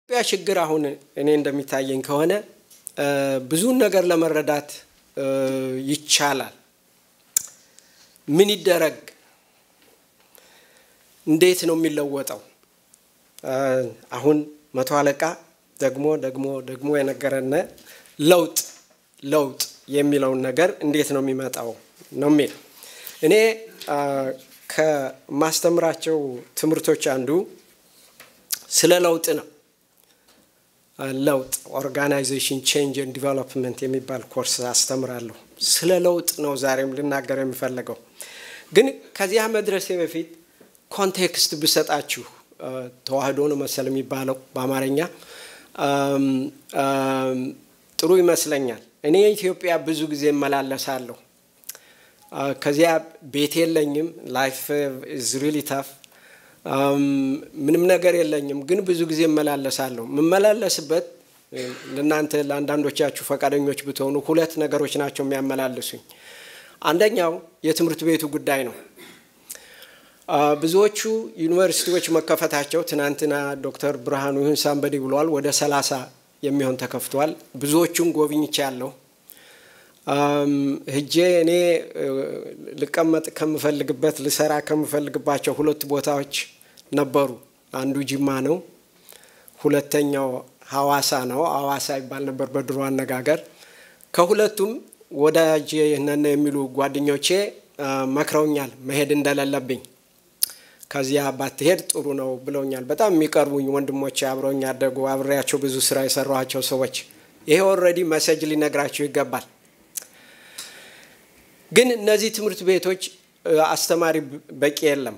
ኢትዮጵያ ችግር አሁን እኔ እንደሚታየኝ ከሆነ ብዙን ነገር ለመረዳት ይቻላል። ምን ይደረግ? እንዴት ነው የሚለወጠው? አሁን መቶ አለቃ ደግሞ ደግሞ ደግሞ የነገረን ለውጥ ለውጥ የሚለውን ነገር እንዴት ነው የሚመጣው ነው የሚል እኔ ከማስተምራቸው ትምህርቶች አንዱ ስለ ለውጥ ነው። ለውጥ ኦርጋናይዜሽን ቼንጅ ኤንድ ዲቨሎፕመንት የሚባል ኮርስ አስተምራለሁ። ስለ ለውጥ ነው ዛሬም ልናገር የሚፈለገው። ግን ከዚያ መድረሴ በፊት ኮንቴክስት ብሰጣችሁ ተዋህዶ ነው መሰል የሚባለው በአማርኛ ጥሩ ይመስለኛል። እኔ ኢትዮጵያ ብዙ ጊዜ እመላለሳለሁ። ከዚያ ቤት የለኝም። ላይፍ ኢዝ ሪሊ ታፍ ምንም ነገር የለኝም፣ ግን ብዙ ጊዜ እመላለሳለሁ። የምመላለስበት ለእናንተ ለአንዳንዶቻችሁ ፈቃደኞች ብትሆኑ ሁለት ነገሮች ናቸው የሚያመላልሱኝ። አንደኛው የትምህርት ቤቱ ጉዳይ ነው። ብዙዎቹ ዩኒቨርሲቲዎች መከፈታቸው ትናንትና ዶክተር ብርሃኑ ይሁን ሳንበዲ ብለዋል። ወደ ሰላሳ የሚሆን ተከፍቷል። ብዙዎቹን ጎብኝቻለሁ። ህጄ እኔ ልቀመጥ ከምፈልግበት ልሰራ ከምፈልግባቸው ሁለት ቦታዎች ነበሩ። አንዱ ጅማ ነው፣ ሁለተኛው ሐዋሳ ነው። ሐዋሳ ይባል ነበር በድሮ አነጋገር። ከሁለቱም ወዳጅ ነን የሚሉ ጓደኞቼ መክረውኛል መሄድ እንደሌለብኝ። ከዚያ ባትሄድ ጥሩ ነው ብለውኛል። በጣም የሚቀርቡኝ ወንድሞቼ፣ አብረውኝ ያደጉ አብሬያቸው ብዙ ስራ የሰራኋቸው ሰዎች ይሄ ኦልሬዲ መሰጅ ሊነግራቸው ይገባል። ግን እነዚህ ትምህርት ቤቶች አስተማሪ በቂ የለም።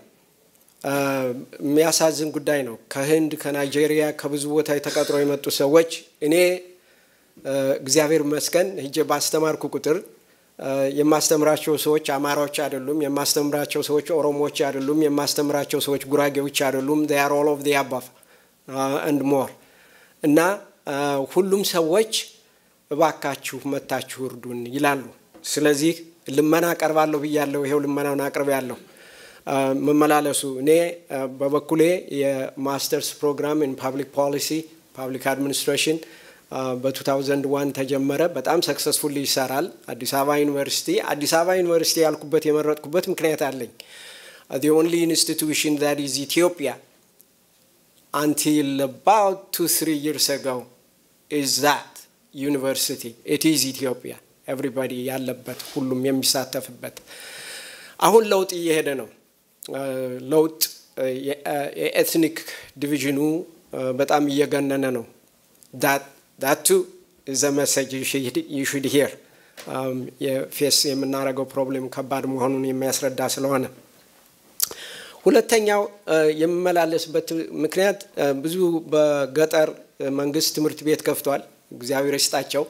የሚያሳዝን ጉዳይ ነው። ከህንድ፣ ከናይጄሪያ፣ ከብዙ ቦታ ተቀጥሮ የመጡ ሰዎች እኔ እግዚአብሔር ይመስገን ሂጄ ባስተማርኩ ቁጥር የማስተምራቸው ሰዎች አማራዎች አይደሉም። የማስተምራቸው ሰዎች ኦሮሞዎች አይደሉም። የማስተምራቸው ሰዎች ጉራጌዎች አይደሉም። ር ኦል ኦፍ ዲ አባፍ አንድ ሞር እና ሁሉም ሰዎች እባካችሁ መታችሁ እርዱን ይላሉ። ስለዚህ ልመና አቀርባለሁ ብያለሁ። ይሄው ልመናውን አቅርብ ያለሁ መመላለሱ እኔ በበኩሌ የማስተርስ ፕሮግራም ኢን ፓብሊክ ፖሊሲ ፓብሊክ አድሚኒስትሬሽን በ2001 ተጀመረ። በጣም ሰክሰስፉል ይሰራል። አዲስ አበባ ዩኒቨርሲቲ አዲስ አበባ ዩኒቨርሲቲ ያልኩበት የመረጥኩበት ምክንያት አለኝ። the only institution that is Ethiopia until about two three years ago is that university. It is Ethiopia. ኤቭሪባዲ ያለበት ሁሉም የሚሳተፍበት አሁን ለውጥ እየሄደ ነው። ለውጥ የኤትኒክ ዲቪዥኑ በጣም እየገነነ ነው። ዳቱ ዘ መሰጅ ዩ ሹድ ሂር የፌስ የምናደርገው ፕሮብሌም ከባድ መሆኑን የሚያስረዳ ስለሆነ ሁለተኛው የምመላለስበት ምክንያት ብዙ በገጠር መንግስት ትምህርት ቤት ከፍቷል። እግዚአብሔር ይስጣቸው።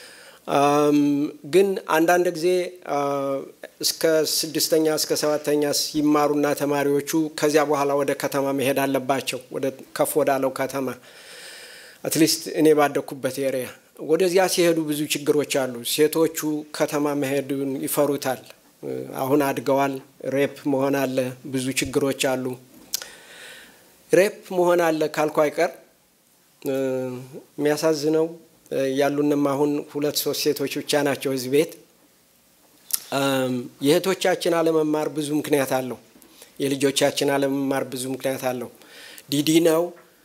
ግን አንዳንድ ጊዜ እስከ ስድስተኛ እስከ ሰባተኛ ሲማሩና ተማሪዎቹ ከዚያ በኋላ ወደ ከተማ መሄድ አለባቸው፣ ወደ ከፍ ወዳለው ከተማ አትሊስት እኔ ባደግኩበት ኤሪያ ወደዚያ ሲሄዱ ብዙ ችግሮች አሉ። ሴቶቹ ከተማ መሄዱን ይፈሩታል። አሁን አድገዋል። ሬፕ መሆን አለ፣ ብዙ ችግሮች አሉ። ሬፕ መሆን አለ ካልኩ አይቀር የሚያሳዝነው ያሉንም አሁን ሁለት ሶስት ሴቶች ብቻ ናቸው እዚህ ቤት። የእህቶቻችን አለመማር ብዙ ምክንያት አለው። የልጆቻችን አለመማር ብዙ ምክንያት አለው። ዲዲ ነው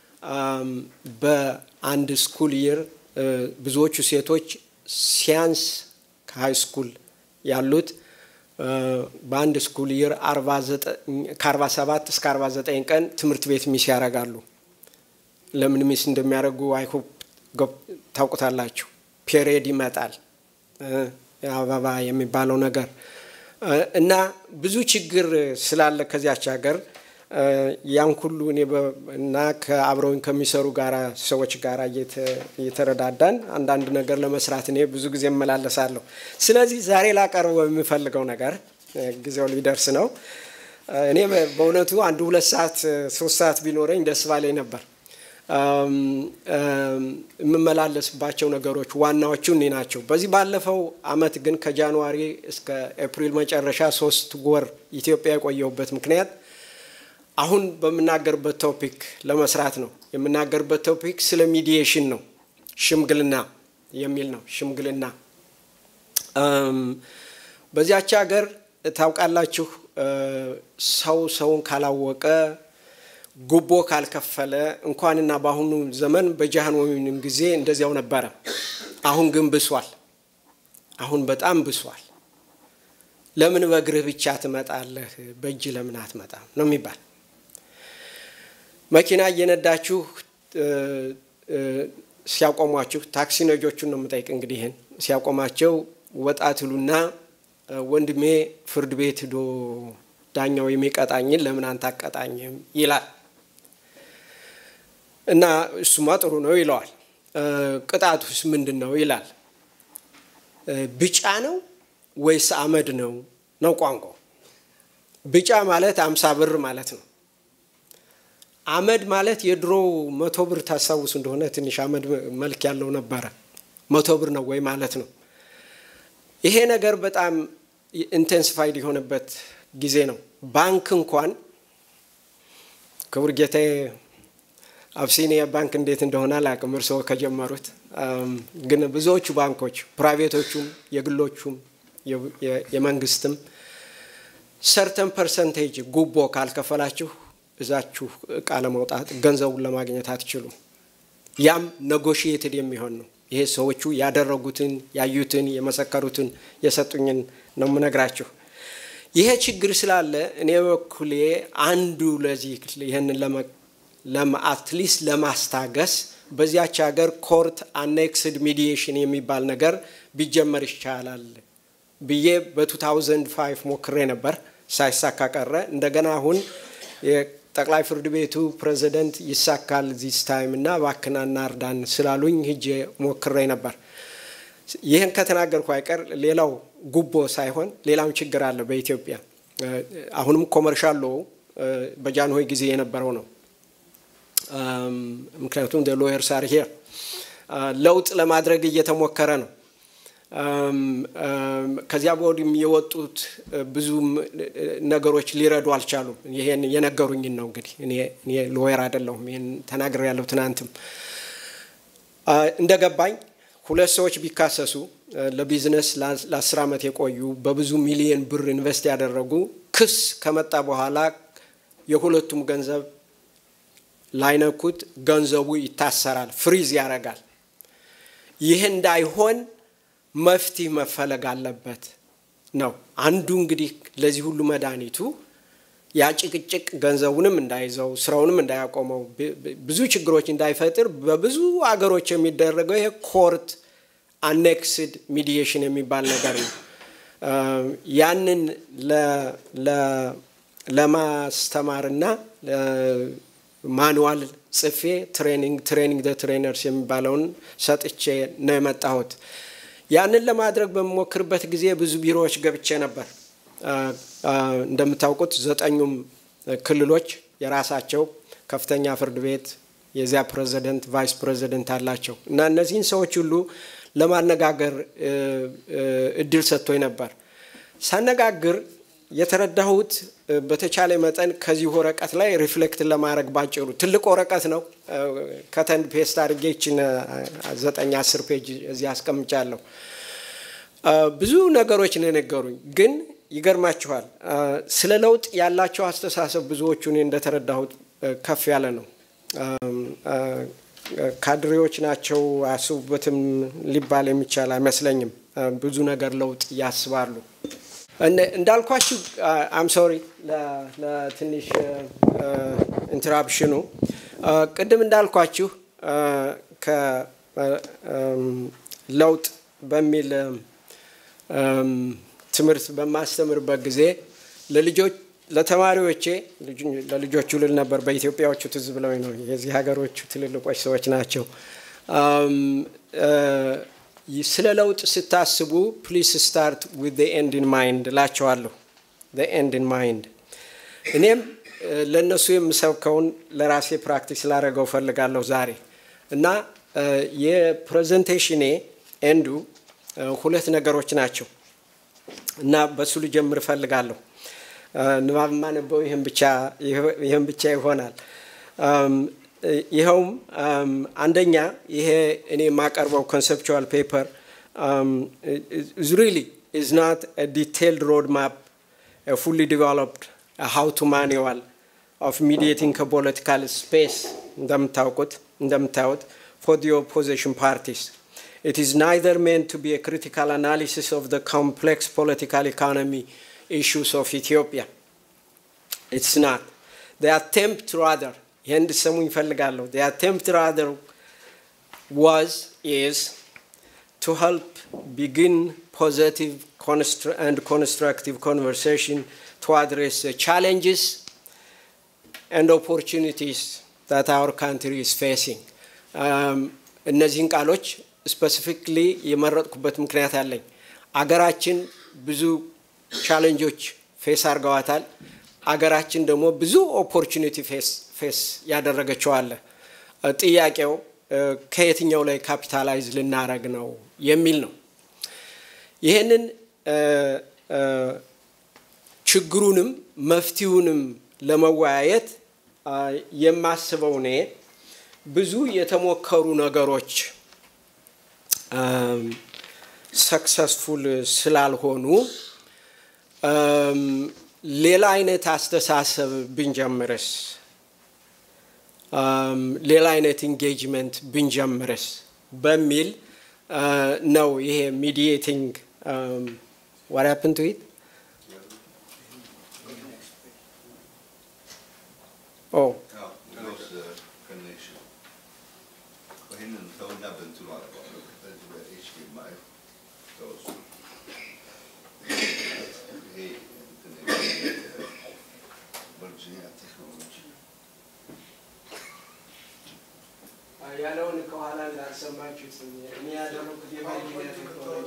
በአንድ ስኩል ይር ብዙዎቹ ሴቶች ሲያንስ ከሀይ ስኩል ያሉት በአንድ ስኩል ይር ከአርባ ሰባት እስከ አርባ ዘጠኝ ቀን ትምህርት ቤት ሚስ ያደርጋሉ። ለምን ሚስ እንደሚያደርጉ አይሆፕ ታውቁታላችሁ። ፔሬድ ይመጣል አበባ የሚባለው ነገር እና ብዙ ችግር ስላለ ከዚያች ሀገር ያን ሁሉ እኔ እና ከአብረውኝ ከሚሰሩ ጋራ ሰዎች ጋር እየተረዳዳን አንዳንድ ነገር ለመስራት እኔ ብዙ ጊዜ እመላለሳለሁ። ስለዚህ ዛሬ ላቀርበው የሚፈልገው ነገር ጊዜው ሊደርስ ነው። እኔ በእውነቱ አንድ ሁለት ሰዓት ሶስት ሰዓት ቢኖረኝ ደስ ባለኝ ነበር። የምመላለስባቸው ነገሮች ዋናዎቹ እኔ ናቸው። በዚህ ባለፈው አመት ግን ከጃንዋሪ እስከ ኤፕሪል መጨረሻ ሶስት ወር ኢትዮጵያ የቆየሁበት ምክንያት አሁን በምናገርበት ቶፒክ ለመስራት ነው። የምናገርበት ቶፒክ ስለ ሚዲዬሽን ነው፣ ሽምግልና የሚል ነው። ሽምግልና በዚያች ሀገር ታውቃላችሁ፣ ሰው ሰውን ካላወቀ ጉቦ ካልከፈለ እንኳንና በአሁኑ ዘመን በጃህንወይም ጊዜ እንደዚያው ነበረ። አሁን ግን ብሷል። አሁን በጣም ብሷል። ለምን በእግርህ ብቻ ትመጣለህ? በእጅ ለምን አትመጣም ነው የሚባል። መኪና እየነዳችሁ ሲያቆሟችሁ፣ ታክሲ ነጆቹን ነው የምጠይቅ እንግዲህ ይህን ሲያቆማቸው ወጣ ትሉና ወንድሜ ፍርድ ቤት ሂዶ ዳኛው የሚቀጣኝን ለምን አንተ አቀጣኝም ይላል። እና እሱማ ጥሩ ነው ይለዋል። ቅጣቱስ ምንድን ነው ይላል። ቢጫ ነው ወይስ አመድ ነው ነው ቋንቋው። ቢጫ ማለት አምሳ ብር ማለት ነው። አመድ ማለት የድሮ መቶ ብር ታስታውሱ እንደሆነ ትንሽ አመድ መልክ ያለው ነበረ። መቶ ብር ነው ወይ ማለት ነው። ይሄ ነገር በጣም ኢንቴንሲፋይድ የሆነበት ጊዜ ነው። ባንክ እንኳን ክቡር ጌታዬ አብሲኒያ ባንክ እንዴት እንደሆነ አላውቅም፣ እርስዎ ከጀመሩት ግን ብዙዎቹ ባንኮች ፕራይቬቶቹም፣ የግሎቹም፣ የመንግስትም ሰርተን ፐርሰንቴጅ ጉቦ ካልከፈላችሁ እዛችሁ እቃ ለመውጣት ገንዘቡን ለማግኘት አትችሉም። ያም ኔጎሽየትድ የሚሆን ነው። ይሄ ሰዎቹ ያደረጉትን ያዩትን የመሰከሩትን የሰጡኝን ነው የምነግራችሁ። ይሄ ችግር ስላለ እኔ በኩሌ አንዱ ለዚህ ይህንን አትሊስት ለማስታገስ በዚያች ሀገር ኮርት አኔክስድ ሚዲዬሽን የሚባል ነገር ቢጀመር ይቻላል ብዬ በ2005 ሞክሬ ነበር፣ ሳይሳካ ቀረ። እንደገና አሁን የጠቅላይ ፍርድ ቤቱ ፕሬዚደንት ይሳካል ዚስ ታይም እና ባክናና እርዳን ስላሉኝ ሂጄ ሞክሬ ነበር። ይህን ከተናገርኩ አይቀር ሌላው ጉቦ ሳይሆን ሌላም ችግር አለ በኢትዮጵያ። አሁንም ኮመርሻል ሎው በጃንሆይ ጊዜ የነበረው ነው። ምክንያቱም ሎየርስ አር ሄር ለውጥ ለማድረግ እየተሞከረ ነው። ከዚያ በወዲህም የወጡት ብዙ ነገሮች ሊረዱ አልቻሉም። ይሄን የነገሩኝን ነው እንግዲህ እኔ ሎየር አይደለሁም። ይህን ተናግሬ ያለሁ ትናንትም እንደገባኝ ሁለት ሰዎች ቢካሰሱ ለቢዝነስ ለአስር ዓመት የቆዩ በብዙ ሚሊየን ብር ኢንቨስት ያደረጉ ክስ ከመጣ በኋላ የሁለቱም ገንዘብ ላይነኩት ገንዘቡ ይታሰራል፣ ፍሪዝ ያደርጋል። ይህ እንዳይሆን መፍትሄ መፈለግ አለበት ነው አንዱ እንግዲህ ለዚህ ሁሉ መድኃኒቱ ያ ጭቅጭቅ ገንዘቡንም እንዳይዘው ስራውንም እንዳያቆመው ብዙ ችግሮች እንዳይፈጥር በብዙ አገሮች የሚደረገው ይሄ ኮርት አኔክስድ ሚዲዬሽን የሚባል ነገር ነው። ያንን ለማስተማርና ማኑዋል ጽፌ ትሬኒንግ ትሬኒንግ ደ ትሬነርስ የሚባለውን ሰጥቼ ነው የመጣሁት። ያንን ለማድረግ በምሞክርበት ጊዜ ብዙ ቢሮዎች ገብቼ ነበር። እንደምታውቁት ዘጠኙም ክልሎች የራሳቸው ከፍተኛ ፍርድ ቤት የዚያ ፕሬዚደንት፣ ቫይስ ፕሬዚደንት አላቸው እና እነዚህን ሰዎች ሁሉ ለማነጋገር እድል ሰጥቶኝ ነበር። ሳነጋግር የተረዳሁት በተቻለ መጠን ከዚህ ወረቀት ላይ ሪፍሌክት ለማድረግ ባጭሩ ትልቅ ወረቀት ነው። ከተንድ ፔስት አድርጌ ይችን ዘጠኝ አስር ፔጅ እዚህ አስቀምጫለሁ። ብዙ ነገሮች ነው የነገሩኝ። ግን ይገርማችኋል ስለ ለውጥ ያላቸው አስተሳሰብ ብዙዎቹ እኔ እንደተረዳሁት ከፍ ያለ ነው። ካድሬዎች ናቸው አያስቡበትም ሊባል የሚቻል አይመስለኝም። ብዙ ነገር ለውጥ ያስባሉ። እንዳልኳችሁ አም ሶሪ ለትንሽ ኢንተራፕሽኑ ቅድም እንዳልኳችሁ ከለውጥ በሚል ትምህርት በማስተምርበት ጊዜ ለልጆች ለተማሪዎቼ ለልጆቹ ልል ነበር። በኢትዮጵያዎቹ ትዝ ብለው ነው የዚህ ሀገሮቹ ትልልቆች ሰዎች ናቸው። ስለ ለውጥ ስታስቡ ፕሊስ ስታርት ዊዝ ኤንድ ኢን ማይንድ እላቸዋለሁ። ኤንድ ኢን ማይንድ እኔም ለእነሱ የምሰብከውን ለራሴ ፕራክቲስ ላደረገው ፈልጋለሁ ዛሬ እና የፕሬዘንቴሽኔ ኤንዱ ሁለት ነገሮች ናቸው እና በሱ ልጀምር እፈልጋለሁ። ንባብ ማነበው ይህን ብቻ ይሆናል። ይኸውም አንደኛ ይሄ እኔ የማቀርበው ኮንሰፕቹዋል ፔፐር ሪሊ ኢዝ ናት ዲቴይልድ ሮድ ማፕ ፉሊ ዲቨሎፕድ ሃው ቱ ማኑዋል ኦፍ ሚዲየቲንግ ከፖለቲካል ስፔስ እንደምታውቁት እንደምታዩት ፎር ዲ ኦፖዚሽን ፓርቲስ It is neither meant to be a critical analysis of the complex political economy issues of Ethiopia. It's not. The attempt rather, ይህን እንድሰሙ ይፈልጋለሁ። The attempt rather was, is to help begin positive and constructive conversation to address the challenges and opportunities that our country is facing. እነዚህን ቃሎች ስፔሲፊክሊ የመረጥኩበት ምክንያት አለኝ። አገራችን ብዙ ቻሌንጆች ፌስ አድርገዋታል። አገራችን ደግሞ ብዙ ኦፖርቹኒቲ ፌስ ያደረገችው አለ። ጥያቄው ከየትኛው ላይ ካፒታላይዝ ልናረግ ነው የሚል ነው። ይህንን ችግሩንም መፍትሁንም ለመወያየት የማስበው እኔ ብዙ የተሞከሩ ነገሮች ሰክሰስፉል ስላልሆኑ ሌላ አይነት አስተሳሰብ ብንጀምርስ፣ ሌላ አይነት ኢንጌጅመንት ብንጀምርስ በሚል ነው ይሄ ሚዲዬቲንግ ዋት ሀፕን ቱ ኢት ኦ ያለውን ከኋላ እንዳልሰማችሁት እኔ ያደረኩት የቨርጂኒያ ቴክኖሎጂ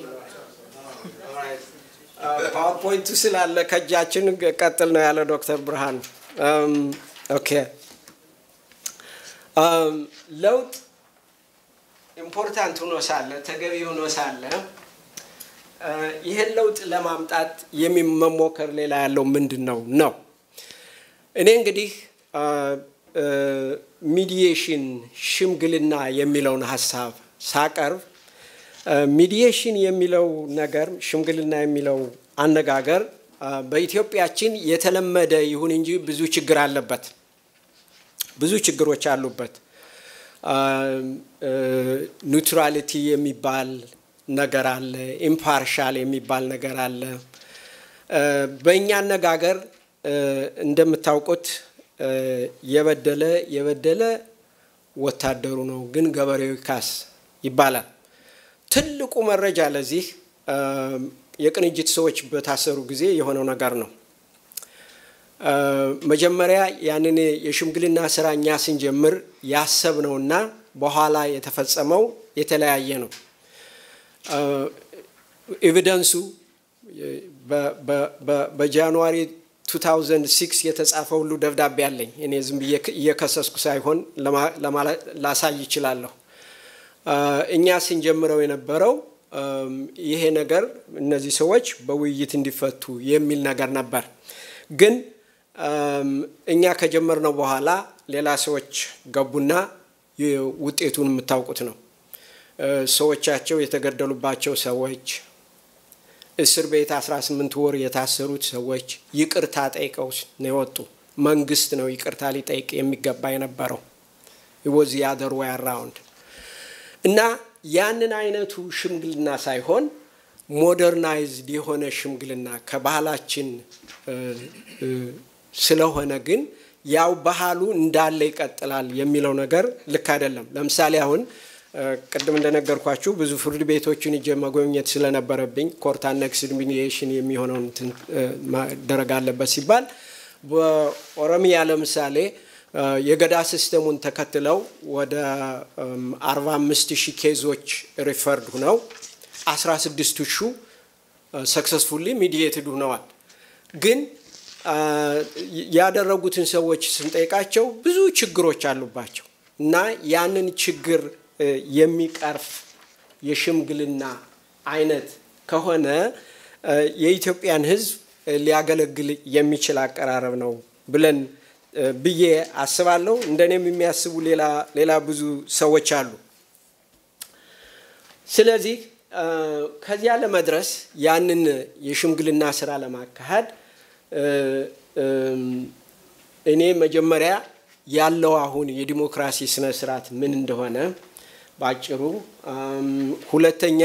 ፓወርፖይንቱ ስላለ ከእጃችን ቀጥል ነው ያለ ዶክተር ብርሃኑ። ኦኬ ለውጥ ኢምፖርታንት ሆኖ ሳለ ተገቢ ሆኖ ሳለ ይህን ለውጥ ለማምጣት የሚመሞከር ሌላ ያለው ምንድን ነው ነው እኔ እንግዲህ ሚዲዬሽን ሽምግልና የሚለውን ሀሳብ ሳቀርብ ሚዲዬሽን የሚለው ነገር ሽምግልና የሚለው አነጋገር በኢትዮጵያችን የተለመደ ይሁን እንጂ ብዙ ችግር አለበት። ብዙ ችግሮች አሉበት። ኒውትራሊቲ የሚባል ነገር አለ። ኢምፓርሻል የሚባል ነገር አለ። በእኛ አነጋገር እንደምታውቁት የበደለ የበደለ ወታደሩ ነው፣ ግን ገበሬው ይካስ ይባላል። ትልቁ መረጃ ለዚህ የቅንጅት ሰዎች በታሰሩ ጊዜ የሆነው ነገር ነው። መጀመሪያ ያንን የሽምግልና ስራ እኛ ስንጀምር ያሰብነውና በኋላ የተፈጸመው የተለያየ ነው። ኤቪደንሱ በጃንዋሪ 2006 የተጻፈ ሁሉ ደብዳቤ አለኝ። እኔ ዝም ብዬ እየከሰስኩ ሳይሆን ላሳይ ይችላለሁ። እኛ ስንጀምረው የነበረው ይሄ ነገር እነዚህ ሰዎች በውይይት እንዲፈቱ የሚል ነገር ነበር። ግን እኛ ከጀመርነው በኋላ ሌላ ሰዎች ገቡና ውጤቱን የምታውቁት ነው። ሰዎቻቸው የተገደሉባቸው ሰዎች፣ እስር ቤት 18 ወር የታሰሩት ሰዎች ይቅርታ ጠይቀው ነው የወጡ። መንግስት ነው ይቅርታ ሊጠይቅ የሚገባ የነበረው ወዚ ያደር ወይ አራውንድ እና ያንን አይነቱ ሽምግልና ሳይሆን ሞደርናይዝድ የሆነ ሽምግልና ከባህላችን ስለሆነ ግን ያው ባህሉ እንዳለ ይቀጥላል የሚለው ነገር ልክ አይደለም። ለምሳሌ አሁን ቅድም እንደነገርኳችሁ ብዙ ፍርድ ቤቶችን እጀ መጎብኘት ስለነበረብኝ ኮርት አነክስድ ሚዲዬሽን የሚሆነውን መደረግ አለበት ሲባል በኦሮሚያ ለምሳሌ የገዳ ሲስተሙን ተከትለው ወደ 45 ሺህ ኬዞች ሪፈርድ ሁነው 16 ሺህ ሰክሰስፉሊ ሚዲየትድ ሁነዋል። ግን ያደረጉትን ሰዎች ስንጠይቃቸው ብዙ ችግሮች አሉባቸው እና ያንን ችግር የሚቀርፍ የሽምግልና አይነት ከሆነ የኢትዮጵያን ሕዝብ ሊያገለግል የሚችል አቀራረብ ነው ብለን ብዬ አስባለሁ። እንደኔም የሚያስቡ ሌላ ብዙ ሰዎች አሉ። ስለዚህ ከዚያ ለመድረስ ያንን የሽምግልና ስራ ለማካሄድ እኔ መጀመሪያ ያለው አሁን የዲሞክራሲ ስነ ስርዓት ምን እንደሆነ ባጭሩ፣ ሁለተኛ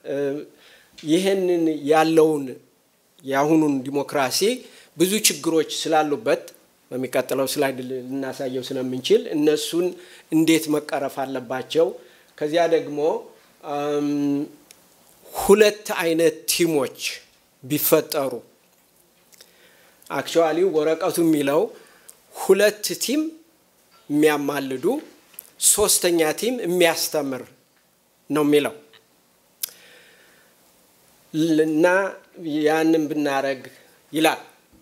ይህንን ያለውን የአሁኑን ዲሞክራሲ ብዙ ችግሮች ስላሉበት በሚቀጥለው ስላይድ ልናሳየው ስለምንችል እነሱን እንዴት መቀረፍ አለባቸው። ከዚያ ደግሞ ሁለት አይነት ቲሞች ቢፈጠሩ አክቹዋሊ ወረቀቱ የሚለው ሁለት ቲም የሚያማልዱ ሶስተኛ ቲም የሚያስተምር ነው የሚለው እና ያንን ብናረግ ይላል።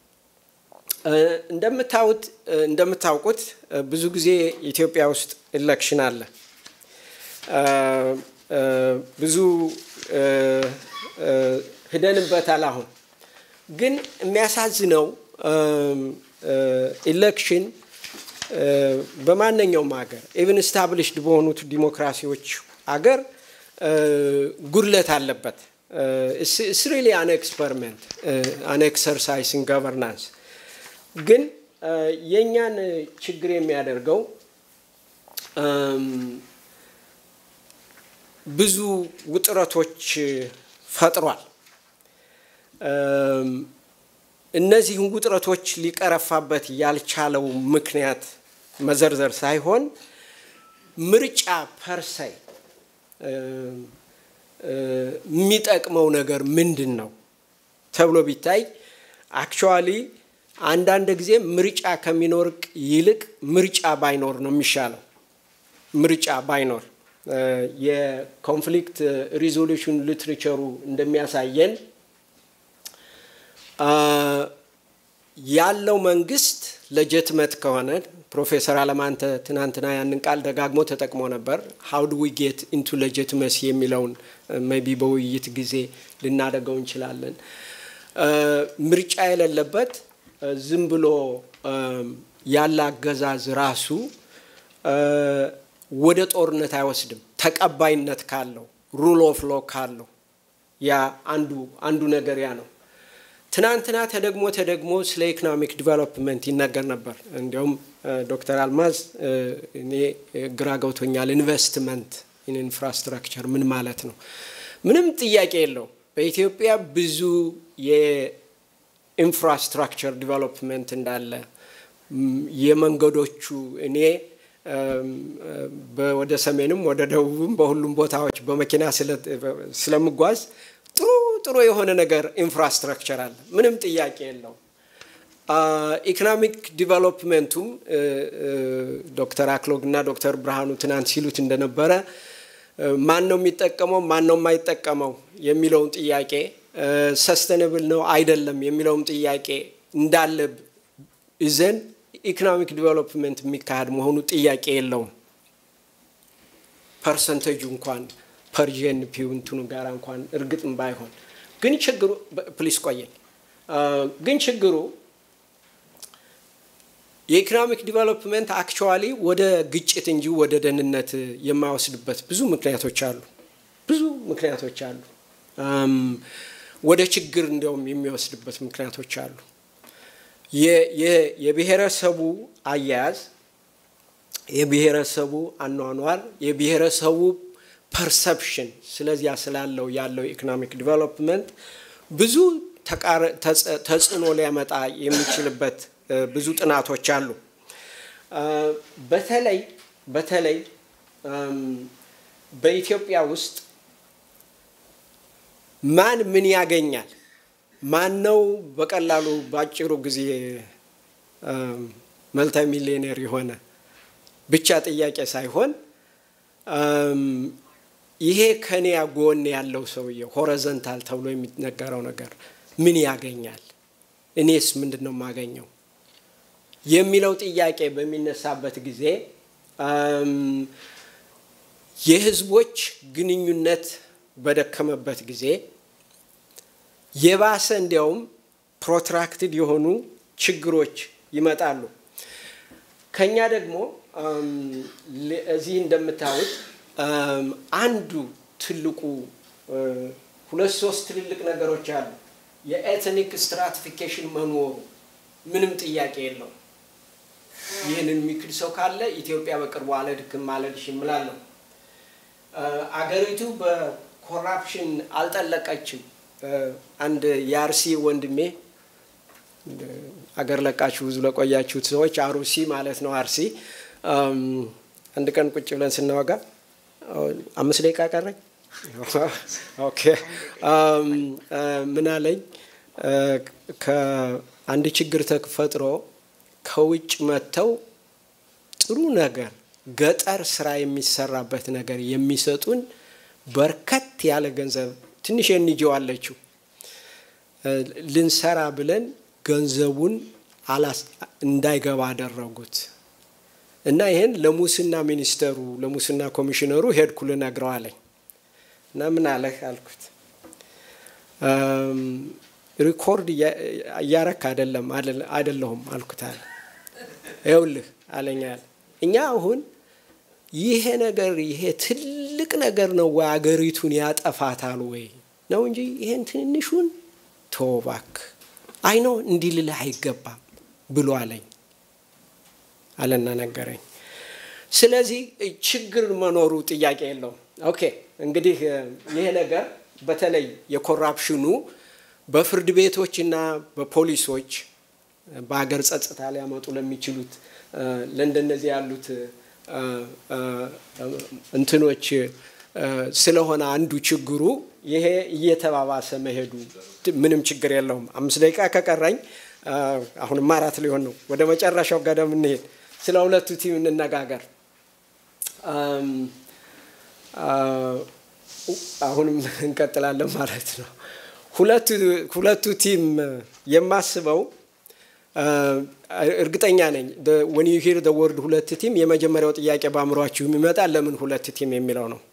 እንደምታዩት እንደምታውቁት ብዙ ጊዜ ኢትዮጵያ ውስጥ ኢሌክሽን አለ። ብዙ ሂደንበታል። አሁን ግን የሚያሳዝነው ኢሌክሽን በማንኛውም ሀገር ኢቨን ስታብሊሽድ በሆኑት ዲሞክራሲዎች አገር ጉድለት አለበት። ኢትስ ሪሊ አን ኤክስፐሪመንት አን ኤክሰርሳይዝ ኢን ገቨርናንስ። ግን የእኛን ችግር የሚያደርገው ብዙ ውጥረቶች ፈጥሯል። እነዚህን ውጥረቶች ሊቀረፋበት ያልቻለው ምክንያት መዘርዘር ሳይሆን ምርጫ ፐርሳይ የሚጠቅመው ነገር ምንድን ነው ተብሎ ቢታይ አክቹዋሊ አንዳንድ ጊዜ ምርጫ ከሚኖር ይልቅ ምርጫ ባይኖር ነው የሚሻለው። ምርጫ ባይኖር የኮንፍሊክት ሪዞሉሽን ሊትሬቸሩ እንደሚያሳየን ያለው መንግስት ለጀትመት ከሆነ ፕሮፌሰር አለማንተ ትናንትና ያንን ቃል ደጋግሞ ተጠቅሞ ነበር። ሀው ዱ ዊ ጌት ኢንቱ ሌጂትመሲ የሚለውን ሜቢ በውይይት ጊዜ ልናደርገው እንችላለን። ምርጫ የሌለበት ዝም ብሎ ያለ አገዛዝ ራሱ ወደ ጦርነት አይወስድም። ተቀባይነት ካለው ሩል ኦፍ ሎ ካለው ያ አንዱ አንዱ ነገር ያ ነው። ትናንትና ተደግሞ ተደግሞ ስለ ኢኮኖሚክ ዲቨሎፕመንት ይነገር ነበር። እንዲያውም ዶክተር አልማዝ እኔ ግራ ገብቶኛል። ኢንቨስትመንት ኢን ኢንፍራስትራክቸር ምን ማለት ነው? ምንም ጥያቄ የለው። በኢትዮጵያ ብዙ የኢንፍራስትራክቸር ዲቨሎፕመንት እንዳለ የመንገዶቹ እኔ ወደ ሰሜንም ወደ ደቡብም በሁሉም ቦታዎች በመኪና ስለምጓዝ ጥሩ ጥሩ የሆነ ነገር ኢንፍራስትራክቸር አለ። ምንም ጥያቄ የለው። ኢኮኖሚክ ዲቨሎፕመንቱም ዶክተር አክሎግ እና ዶክተር ብርሃኑ ትናንት ሲሉት እንደነበረ ማን ነው የሚጠቀመው ማን ነው የማይጠቀመው የሚለውን ጥያቄ ሰስተነብል ነው አይደለም የሚለውም ጥያቄ እንዳለ ይዘን ኢኮኖሚክ ዲቨሎፕመንት የሚካሄድ መሆኑ ጥያቄ የለውም። ፐርሰንቴጁ እንኳን ፐርዥን ፒው እንትኑ ጋር እንኳን እርግጥም ባይሆን ግን ችግሩ ፕሊስ ቆየኝ። ግን ችግሩ የኢኮኖሚክ ዲቨሎፕመንት አክቹዋሊ ወደ ግጭት እንጂ ወደ ደህንነት የማይወስድበት ብዙ ምክንያቶች አሉ። ብዙ ምክንያቶች አሉ። ወደ ችግር እንዲያውም የሚወስድበት ምክንያቶች አሉ። የብሔረሰቡ አያያዝ፣ የብሔረሰቡ አኗኗር፣ የብሔረሰቡ ፐርሰፕሽን ስለዚያ ስላለው ያለው ኢኮኖሚክ ዲቨሎፕመንት ብዙ ተጽዕኖ ሊያመጣ የሚችልበት ብዙ ጥናቶች አሉ። በተለይ በተለይ በኢትዮጵያ ውስጥ ማን ምን ያገኛል? ማን ነው በቀላሉ በአጭሩ ጊዜ መልታ ሚሊዮኔር የሆነ ብቻ ጥያቄ ሳይሆን ይሄ ከኔ ጎን ያለው ሰውዬ ሆሪዘንታል ተብሎ የሚነገረው ነገር ምን ያገኛል? እኔስ ምንድን ነው የማገኘው የሚለው ጥያቄ በሚነሳበት ጊዜ የህዝቦች ግንኙነት በደከመበት ጊዜ የባሰ እንዲያውም ፕሮትራክትድ የሆኑ ችግሮች ይመጣሉ። ከኛ ደግሞ እዚህ እንደምታዩት አንዱ ትልቁ ሁለት ሶስት ትልልቅ ነገሮች አሉ። የኤትኒክ ስትራቲፊኬሽን መኖሩ ምንም ጥያቄ የለውም። ይህንን የሚክድ ሰው ካለ ኢትዮጵያ በቅርቡ አለድክም አለድሽም እላለሁ። አገሪቱ በኮራፕሽን አልጠለቀችም። አንድ የአርሲ ወንድሜ አገር ለቃችሁ ብዙ ለቆያችሁት ሰዎች አሩሲ ማለት ነው አርሲ። አንድ ቀን ቁጭ ብለን ስናወጋ አምስት ደቂቃ ቀረኝ። ኦኬ ምን አለኝ? ከአንድ ችግር ተፈጥሮ ከውጭ መጥተው ጥሩ ነገር ገጠር ስራ የሚሰራበት ነገር የሚሰጡን በርከት ያለ ገንዘብ ትንሽ እንጂው አለችው ልንሰራ ብለን ገንዘቡን እንዳይገባ አደረጉት እና ይህን ለሙስና ሚኒስተሩ ለሙስና ኮሚሽነሩ ሄድኩ ልነግረው አለኝ እና ምን አለህ አልኩት ሪኮርድ እያረክ አይደለም አይደለሁም አልኩት አለ ይኸውልህ አለኛል እኛ አሁን ይሄ ነገር ይሄ ትልቅ ነገር ነው ወይ አገሪቱን ያጠፋታል ወይ ነው እንጂ ይሄን ትንሹን ተወባክ አይኖ እንዲህ ልልህ አይገባም ብሎ አለኝ አለና ነገረኝ። ስለዚህ ችግር መኖሩ ጥያቄ የለውም። ኦኬ እንግዲህ ይሄ ነገር በተለይ የኮራፕሽኑ በፍርድ ቤቶችና በፖሊሶች በሀገር ጸጥታ ሊያመጡ ለሚችሉት ለእንደነዚህ ያሉት እንትኖች ስለሆነ አንዱ ችግሩ ይሄ እየተባባሰ መሄዱ ምንም ችግር የለውም። አምስት ደቂቃ ከቀረኝ አሁንም አራት ሊሆን ነው። ወደ መጨረሻው ገደም እንሄድ። ስለ ሁለቱ ቲም እንነጋገር። አሁንም እንቀጥላለን ማለት ነው። ሁለቱ ቲም የማስበው እርግጠኛ ነኝ ወን ዩ ሂር ወርድ ሁለት ቲም የመጀመሪያው ጥያቄ በአእምሯችሁ የሚመጣ ለምን ሁለት ቲም የሚለው ነው።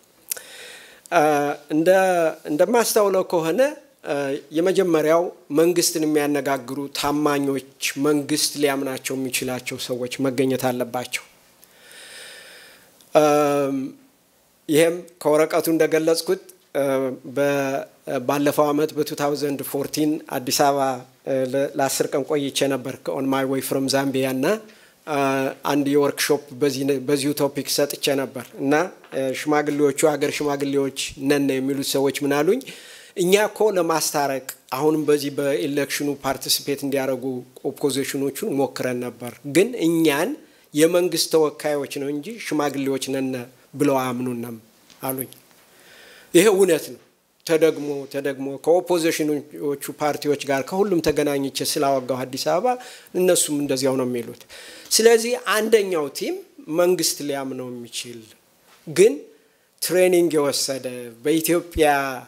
እንደማስታውለው ከሆነ የመጀመሪያው መንግስትን የሚያነጋግሩ ታማኞች፣ መንግስት ሊያምናቸው የሚችላቸው ሰዎች መገኘት አለባቸው። ይህም ከወረቀቱ እንደገለጽኩት ባለፈው አመት በ2014 አዲስ አበባ ለአስር ቀን ቆይቼ ነበር ከኦን ማይ ዌይ ፍሮም ዛምቢያ እና አንድ የወርክሾፕ በዚሁ ቶፒክ ሰጥቼ ነበር እና ሽማግሌዎቹ ሀገር ሽማግሌዎች ነን የሚሉት ሰዎች ምን አሉኝ? እኛ እኮ ለማስታረቅ አሁንም በዚህ በኢሌክሽኑ ፓርቲሲፔት እንዲያደርጉ ኦፖዚሽኖቹን ሞክረን ነበር፣ ግን እኛን የመንግስት ተወካዮች ነው እንጂ ሽማግሌዎች ነን ብለው አያምኑንም አሉኝ። ይሄ እውነት ነው። ተደግሞ ተደግሞ ከኦፖዚሽኖቹ ፓርቲዎች ጋር ከሁሉም ተገናኝቼ ስላወጋው አዲስ አበባ እነሱም እንደዚያው ነው የሚሉት። ስለዚህ አንደኛው ቲም መንግስት ሊያምነው የሚችል ግን ትሬኒንግ የወሰደ በኢትዮጵያ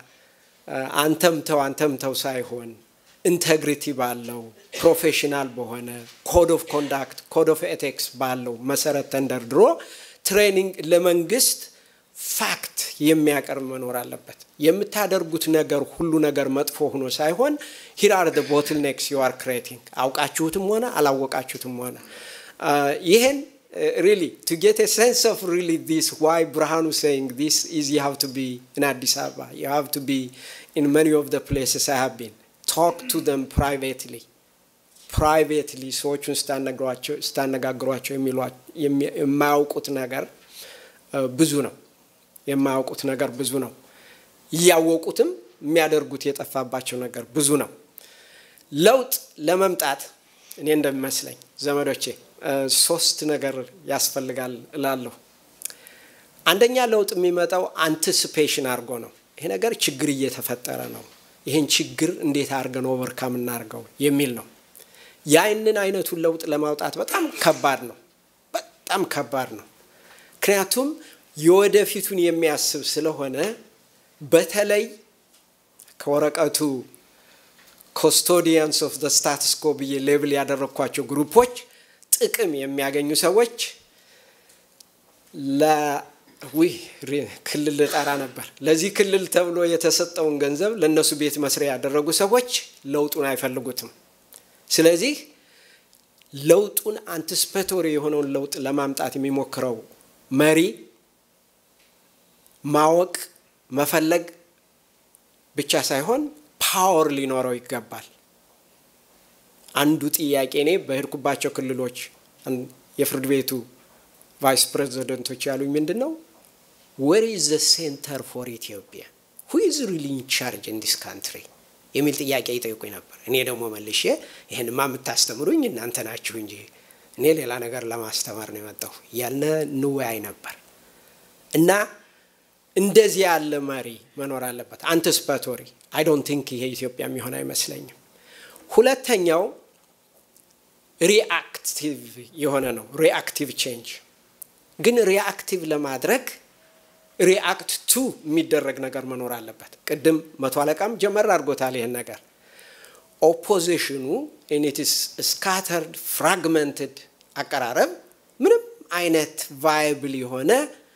አንተምተው አንተምተው ሳይሆን ኢንቴግሪቲ ባለው ፕሮፌሽናል በሆነ ኮድ ኦፍ ኮንዳክት ኮድ ኦፍ ኤቲክስ ባለው መሰረት ተንደርድሮ ትሬኒንግ ለመንግስት ፋክት የሚያቀርብ መኖር አለበት። የምታደርጉት ነገር ሁሉ ነገር መጥፎ ሆኖ ሳይሆን ሂር አር ቦትል ኔክስ ዩ አር ክሬቲንግ አውቃችሁትም ሆነ አላወቃችሁትም ሆነ ይህን ሪሊ ቱ ጌት ኤ ሴንስ ኦፍ ሪሊ ዲስ ዋይ ብርሃኑ ሴይንግ ዲስ ኢዝ ዩ ሃቭ ቱ ቢ ኢን አዲስ አበባ ዩ ሃቭ ቱ ቢ ኢን መኒ ኦፍ ደ ፕሌስስ አይ ሃቭ ቢን ቶክ ቱ ደም ፕራይቬትሊ ፕራይቬትሊ ሰዎቹን ስታነጋግሯቸው የማያውቁት ነገር ብዙ ነው። የማያውቁት ነገር ብዙ ነው። እያወቁትም የሚያደርጉት የጠፋባቸው ነገር ብዙ ነው። ለውጥ ለመምጣት እኔ እንደሚመስለኝ ዘመዶቼ ሶስት ነገር ያስፈልጋል እላለሁ። አንደኛ ለውጥ የሚመጣው አንቲስፔሽን አድርጎ ነው። ይሄ ነገር ችግር እየተፈጠረ ነው፣ ይህን ችግር እንዴት አድርገን ኦቨርካም እናድርገው የሚል ነው። ያንን አይነቱን ለውጥ ለማውጣት በጣም ከባድ ነው፣ በጣም ከባድ ነው። ምክንያቱም የወደፊቱን የሚያስብ ስለሆነ በተለይ ከወረቀቱ ኮስቶዲያንስ ኦፍ ዘ ስታትስ ኮ ብዬ ሌብል ያደረግኳቸው ግሩፖች ጥቅም የሚያገኙ ሰዎች ለዊህ ክልል ልጠራ ነበር። ለዚህ ክልል ተብሎ የተሰጠውን ገንዘብ ለእነሱ ቤት መስሪያ ያደረጉ ሰዎች ለውጡን አይፈልጉትም። ስለዚህ ለውጡን አንቲስፔቶሪ የሆነውን ለውጥ ለማምጣት የሚሞክረው መሪ ማወቅ መፈለግ ብቻ ሳይሆን ፓወር ሊኖረው ይገባል። አንዱ ጥያቄ እኔ በሄድኩባቸው ክልሎች የፍርድ ቤቱ ቫይስ ፕሬዚደንቶች ያሉኝ ምንድን ነው ዌር ኢዝ ዘ ሴንተር ፎር ኢትዮጵያ ሁ ኢዝ ሪሊ ኢን ቻርጅ ኢን ዲስ ካንትሪ የሚል ጥያቄ ይጠይቁኝ ነበር። እኔ ደግሞ መልሼ ይህንማ የምታስተምሩኝ እናንተ ናችሁ እንጂ እኔ ሌላ ነገር ለማስተማር ነው የመጣሁ ያልነ እንወያይ ነበር እና እንደዚህ ያለ መሪ መኖር አለበት። አንቲስፓቶሪ አይ ዶንት ቲንክ ይሄ ኢትዮጵያ የሚሆን አይመስለኝም። ሁለተኛው ሪአክቲቭ የሆነ ነው። ሪአክቲቭ ቼንጅ ግን ሪአክቲቭ ለማድረግ ሪአክት ቱ የሚደረግ ነገር መኖር አለበት። ቅድም መቶ አለቃም ጀመር አድርጎታል ይህን ነገር ኦፖዚሽኑ ኢኒትስ ስካተርድ ፍራግመንትድ አቀራረብ ምንም አይነት ቫይብል የሆነ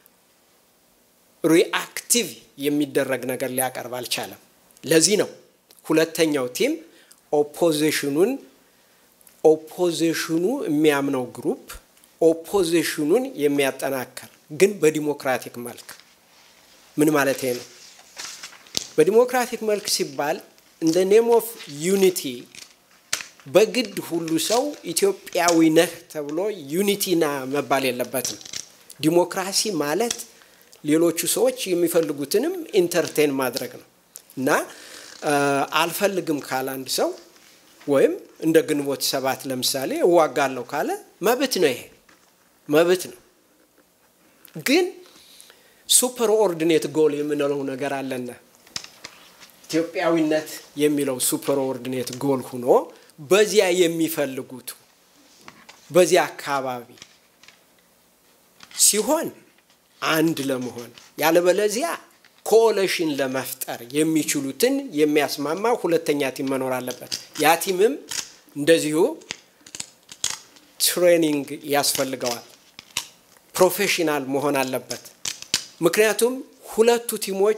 ሪአክቲቭ የሚደረግ ነገር ሊያቀርብ አልቻለም። ለዚህ ነው ሁለተኛው ቲም ኦፖዚሽኑን ኦፖዚሽኑ የሚያምነው ግሩፕ ኦፖዚሽኑን የሚያጠናክር ግን በዲሞክራቲክ መልክ ምን ማለት ነው? በዲሞክራቲክ መልክ ሲባል እንደ ኔም ኦፍ ዩኒቲ በግድ ሁሉ ሰው ኢትዮጵያዊ ነህ ተብሎ ዩኒቲና መባል የለበትም። ዲሞክራሲ ማለት ሌሎቹ ሰዎች የሚፈልጉትንም ኢንተርቴን ማድረግ ነው እና አልፈልግም ካለ አንድ ሰው ወይም እንደ ግንቦት ሰባት ለምሳሌ እዋጋለሁ ካለ መብት ነው። ይሄ መብት ነው። ግን ሱፐር ኦርዲኔት ጎል የምንለው ነገር አለና ኢትዮጵያዊነት የሚለው ሱፐር ኦርዲኔት ጎል ሁኖ በዚያ የሚፈልጉት በዚያ አካባቢ ሲሆን አንድ ለመሆን ያለበለዚያ ኮኦሌሽን ለመፍጠር የሚችሉትን የሚያስማማ ሁለተኛ ቲም መኖር አለበት። ያ ቲምም እንደዚሁ ትሬኒንግ ያስፈልገዋል። ፕሮፌሽናል መሆን አለበት። ምክንያቱም ሁለቱ ቲሞች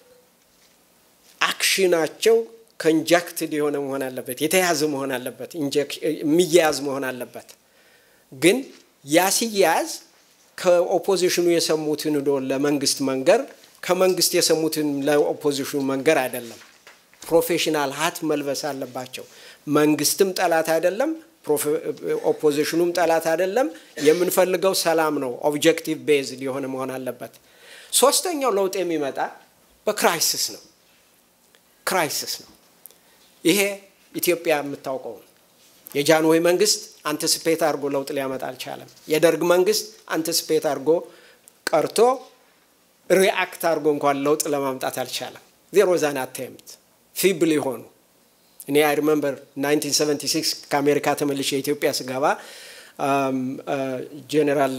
አክሽናቸው ኮንጃክትድ የሆነ መሆን አለበት፣ የተያዘ መሆን አለበት፣ የሚያያዝ መሆን አለበት። ግን ያ ሲያያዝ ከኦፖዚሽኑ የሰሙትን ዶ ለመንግስት መንገር ከመንግስት የሰሙትን ለኦፖዚሽኑ መንገር አይደለም። ፕሮፌሽናል ሀት መልበስ አለባቸው። መንግስትም ጠላት አይደለም፣ ኦፖዚሽኑም ጠላት አይደለም። የምንፈልገው ሰላም ነው። ኦብጀክቲቭ ቤዝድ የሆነ መሆን አለበት። ሶስተኛው ለውጥ የሚመጣ በክራይሲስ ነው። ክራይሲስ ነው። ይሄ ኢትዮጵያ የምታውቀው ነው። የጃንሆይ መንግስት አንቲስፔት አድርጎ ለውጥ ሊያመጣ አልቻለም። የደርግ መንግስት አንቲስፔት አድርጎ ቀርቶ ሪአክት አድርጎ እንኳን ለውጥ ለማምጣት አልቻለም። ዜሮ ዛን አቴምት ፊብል የሆኑ እኔ አይ ሪመምበር 1976 ከአሜሪካ ተመልሼ የኢትዮጵያ ስገባ ጄኔራል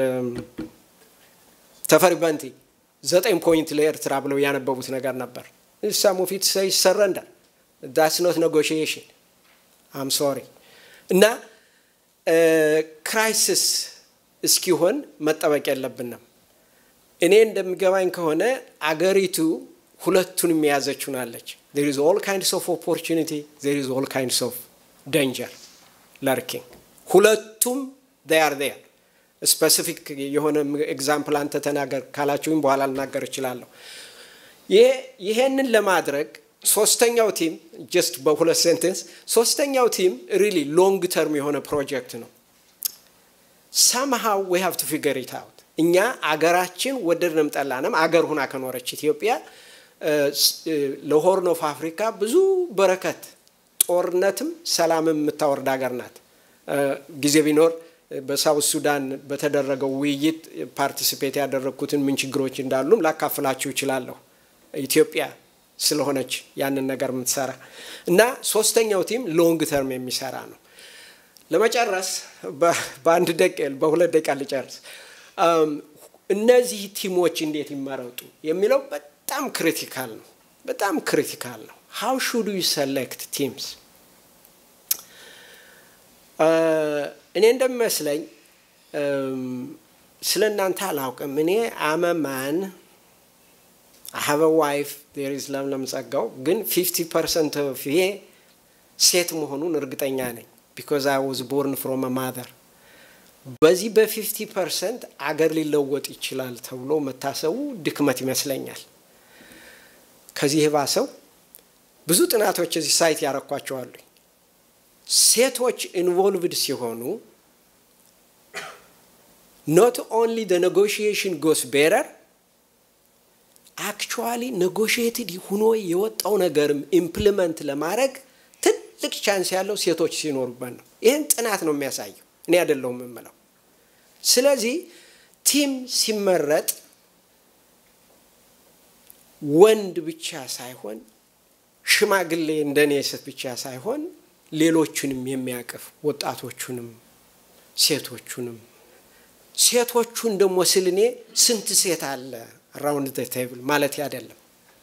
ተፈሪ በንቲ ዘጠኝ ፖይንት ለኤርትራ ብለው ያነበቡት ነገር ነበር። ሳም ኦፍ ኢት ሰይ ሰረንደር ዳትስ ኖት ኔጎሽዬሽን አም ሶሪ እና ክራይሲስ እስኪሆን መጠበቅ የለብንም። እኔ እንደሚገባኝ ከሆነ አገሪቱ ሁለቱን የያዘችው ናለች። ዜር ኢዝ ኦል ካይንድስ ኦፍ ኦፖርቹኒቲ ዜር ኢዝ ኦል ካይንድስ ኦፍ ደንጀር ለርኪንግ ሁለቱም ር ር ስፔሲፊክ የሆነ ኤግዛምፕል አንተ ተናገር ካላችሁኝ በኋላ ልናገር እችላለሁ። ይሄንን ለማድረግ ሶስተኛው ቲም ጀስት በሁለት ሴንቴንስ ሶስተኛው ቲም ሪሊ ሎንግ ተርም የሆነ ፕሮጀክት ነው። ሳምሃው ዊ ሃቭ ቱ ፊገር ኢት አውት እኛ አገራችን ወደድንም ጠላንም አገር ሁና ከኖረች ኢትዮጵያ ለሆርን ኦፍ አፍሪካ ብዙ በረከት ጦርነትም ሰላምም የምታወርድ ሀገር ናት። ጊዜ ቢኖር በሳውት ሱዳን በተደረገው ውይይት ፓርቲሲፔት ያደረግኩትን ምን ችግሮች እንዳሉም ላካፍላችሁ እችላለሁ። ኢትዮጵያ ስለሆነች ያንን ነገር የምትሰራ እና ሶስተኛው ቲም ሎንግ ተርም የሚሰራ ነው። ለመጨረስ በአንድ ደቂቃ በሁለት ደቂቃ ልጨርስ። እነዚህ ቲሞች እንዴት ይመረጡ የሚለው በጣም ክሪቲካል ነው። በጣም ክሪቲካል ነው። ሃው ሹድ ዩ ሰሌክት ቲምስ? እኔ እንደሚመስለኝ ስለ እናንተ አላውቅም። እኔ አመማን ሀበ ዋይፍ ዜር ኢዝ ለምለም ጸጋው ግን ፊፍቲ ፐርሰንት ኦፍ ይሄ ሴት መሆኑን እርግጠኛ ነኝ። ቢኮዝ አይ ዋዝ ቦርን ፍሮም ማዘር በዚህ በፊፍቲ ፐርሰንት አገር ሊለወጥ ይችላል ተብሎ መታሰቡ ድክመት ይመስለኛል። ከዚህ የባሰው ብዙ ጥናቶች እዚህ ሳይት ያረኳቸዋሉ። ሴቶች ኢንቮልቭድ ሲሆኑ ኖት ኦንሊ ደ ኔጎሽዬሽን ጎስ ቤረር አክቹዋሊ ኔጎሽዬትድ ሁኖ የወጣው ነገርም ኢምፕሊመንት ለማድረግ ትልቅ ቻንስ ያለው ሴቶች ሲኖሩበት ነው። ይህን ጥናት ነው የሚያሳየው፣ እኔ አይደለሁም የምለው። ስለዚህ ቲም ሲመረጥ ወንድ ብቻ ሳይሆን ሽማግሌ እንደኔ ሴት ብቻ ሳይሆን ሌሎቹንም የሚያቅፍ ወጣቶቹንም ሴቶቹንም ሴቶቹን ደግሞ ስል እኔ ስንት ሴት አለ ራውንድ ዘ ቴብል ማለት አይደለም።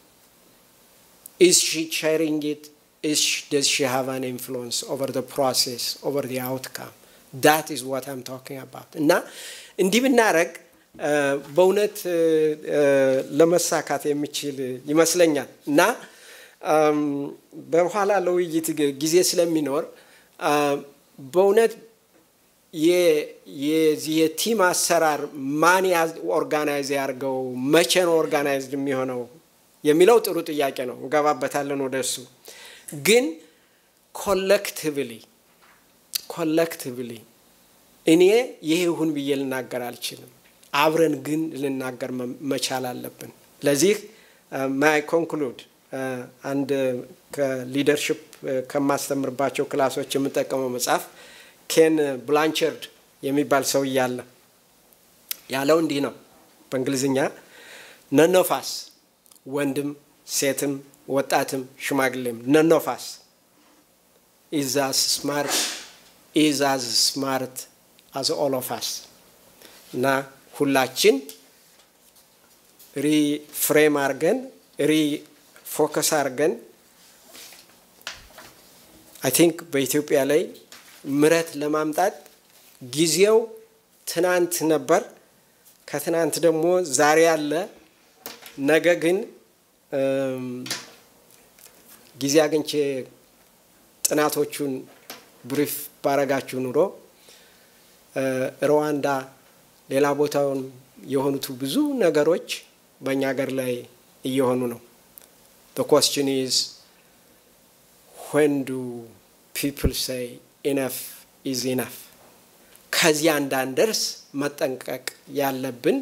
ኢዝ ሺ ሼሪንግ ኢት ኢዝ ደዝ ሺ ሃቭ አን ኢንፍሉዌንስ ኦቨር ዘ ፕሮሴስ ኦቨር ዘ አውትካም ዳት ኢዝ ዋት አም ታኪንግ አባውት እና እንዲህ ብናረግ በእውነት ለመሳካት የሚችል ይመስለኛል እና በኋላ ለውይይት ጊዜ ስለሚኖር በእውነት የዚህ የቲም አሰራር ማን ኦርጋናይዝ ያርገው፣ መቼ ነው ኦርጋናይዝድ የሚሆነው የሚለው ጥሩ ጥያቄ ነው። እንገባበታለን ወደ እሱ። ግን ኮሌክቲቭሊ ኮሌክቲቭሊ እኔ ይሄ ይሁን ብዬ ልናገር አልችልም። አብረን ግን ልናገር መቻል አለብን። ለዚህ ማይ ኮንክሉድ አንድ ከሊደርሽፕ ከማስተምርባቸው ክላሶች የምጠቀመው መጽሐፍ ኬን ብላንቸርድ የሚባል ሰው እያለ ያለው እንዲህ ነው በእንግሊዝኛ ነኖፋስ ወንድም ሴትም ወጣትም ሽማግሌም ነኖፋስ ኢዝ አስ ስማርት ኢዝ አዝ ስማርት አዝ ኦል ኦፍ አስ እና ሁላችን ሪፍሬም አርገን ሪ ፎከስ አርገን አይ ቲንክ በኢትዮጵያ ላይ ምረት ለማምጣት ጊዜው ትናንት ነበር። ከትናንት ደግሞ ዛሬ አለ። ነገ ግን ጊዜ አግኝቼ ጥናቶቹን ብሪፍ ባረጋችሁ ኑሮ ሩዋንዳ፣ ሌላ ቦታውን የሆኑት ብዙ ነገሮች በእኛ ሀገር ላይ እየሆኑ ነው። The question is when do people say enough is enough? ከዚያ እንዳንደርስ መጠንቀቅ ያለብን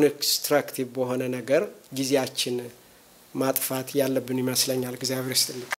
ኮንስትራክቲቭ በሆነ ነገር ጊዜያችን ማጥፋት ያለብን ይመስለኛል። እግዚአብሔር ይስጥልኝ።